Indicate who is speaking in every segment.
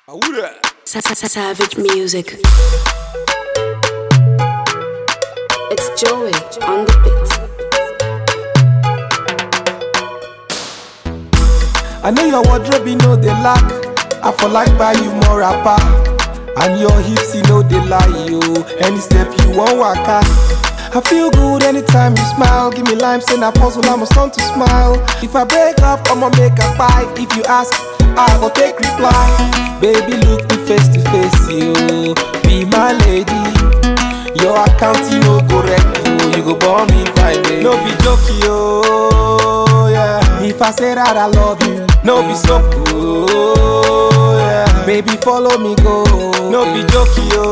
Speaker 1: Ahura.
Speaker 2: Sa- sa- sa- Savage music. It's Joey on the beat.
Speaker 3: I know your wardrobe, you know they lack. I for like buy you more rapper. And your hips, you know they lie you. Any step you want, waka. I feel good anytime you smile. Give me lime, say na puzzle, I'm a stun to smile. If I break up, I'ma make a fight. If you ask, I go take reply. Baby, look me face to face, you be my lady. Your account, you know, go wreck you. You go born me fine, baby. No be joke, yo, yeah. If I say that I love you, no be so cool, yeah. Baby, follow me, go. No be joke,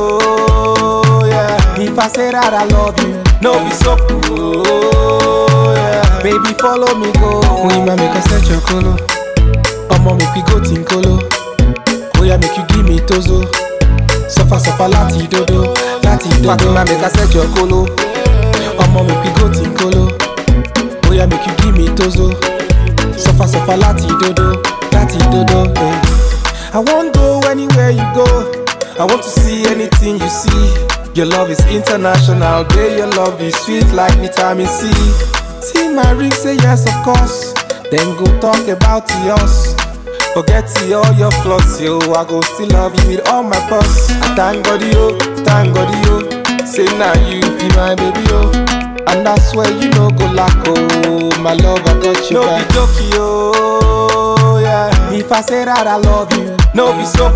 Speaker 3: yo, yeah. If I say that I love you, no be so cool, yeah. Baby, follow me, go. We might make a set your color. Omo make we go tinkolo. Oya make you give me tozo. Suffer suffer láti dodo, láti dodo. Fatima make I set your colo. Omo make we go tinkolo. Oya make you give me tozo. Suffer suffer láti dodo, láti dodo. Eh. I won't go anywhere you go. I want to see anything you see. Your love is international, babe. Your love is sweet like vitamin C. See my ring, say yes, of course. Then go talk about yours. Forget to all your flaws, yo. I go still love you with all my pulse. I thank God, yo. Thank God, yo. Say now you be my baby, yo. And I swear you know go lack, oh. My love, I got you no back. No be joke, yo. Yeah. If I say that I love you, no be so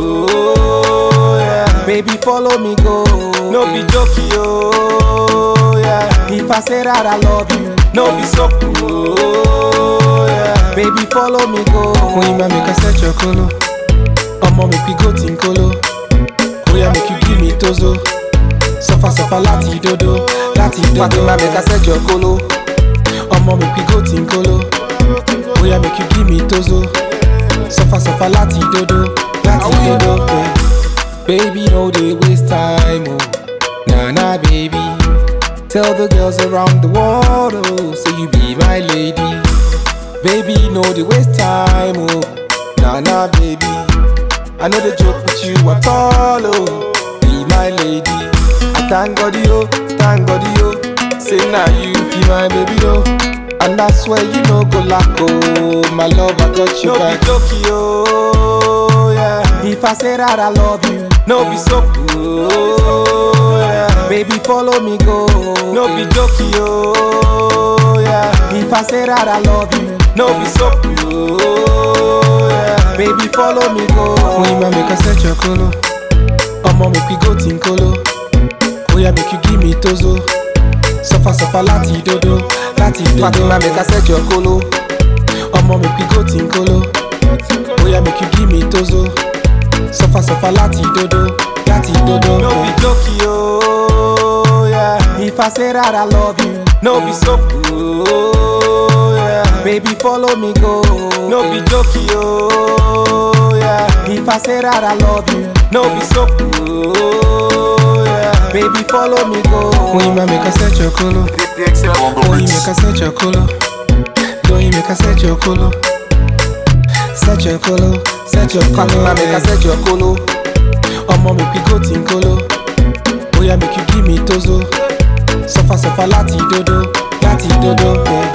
Speaker 3: cool, yeah. Baby, follow me, go. No be joke, yo. Yeah. If I say that I love you, no be so cool, yeah. Baby, follow me, go. When you make a set your colo. Omo make we go tinkolo. Oya make you give me tozo. Suffer suffer láti dodo, láti dodo. Fatima make I set your colo. Omo make we go tinkolo. Oya make you give me tozo. Suffer suffer láti dodo, láti dodo. eh. Baby, no dey waste time, oh. Nah, nah, baby. Tell the girls around the world, oh, say you be my lady. Baby, no dey waste time, oh. Nah, nah, baby. I know the joke with you at all, oh. Be my lady. I thank God, yo, thank God, yo. Say now you be my baby, yo. And I swear you know go lack, oh. My love, I got you
Speaker 4: No
Speaker 3: back.
Speaker 4: be joke,
Speaker 3: yo, yeah. If I say that I love you, no be so cool, yeah. Baby, follow me, go.
Speaker 4: no be joke,
Speaker 3: yo, yeah. If I say that I love you,
Speaker 4: no be so
Speaker 3: cool, yeah. Baby, follow me, go. When you make a set your colo, Omo make we go tinkolo. Oya make you give me tozo. Suffer suffer láti dodo, láti dodo. Fatima make I set your colo. Omo make we go tinkolo. Oya make you give me tozo. Suffer suffer láti dodo, láti dodo.
Speaker 4: No be joke,
Speaker 3: yo, yeah. If I say that I love you,
Speaker 4: no be so
Speaker 3: cool, yeah. Baby, follow me, go.
Speaker 4: No be joke,
Speaker 3: yo, yeah. If I say that I love you,
Speaker 4: no be so
Speaker 3: cool, yeah. Baby, follow me, go. When you make a set your colo, when you make a set your colo, don't you make a set your colo, set your colo, set your colo, make a set your colo. Omo make we go tinkolo, oya make you give me tozo. Suffer suffer láti dodo, láti dodo. Yeah.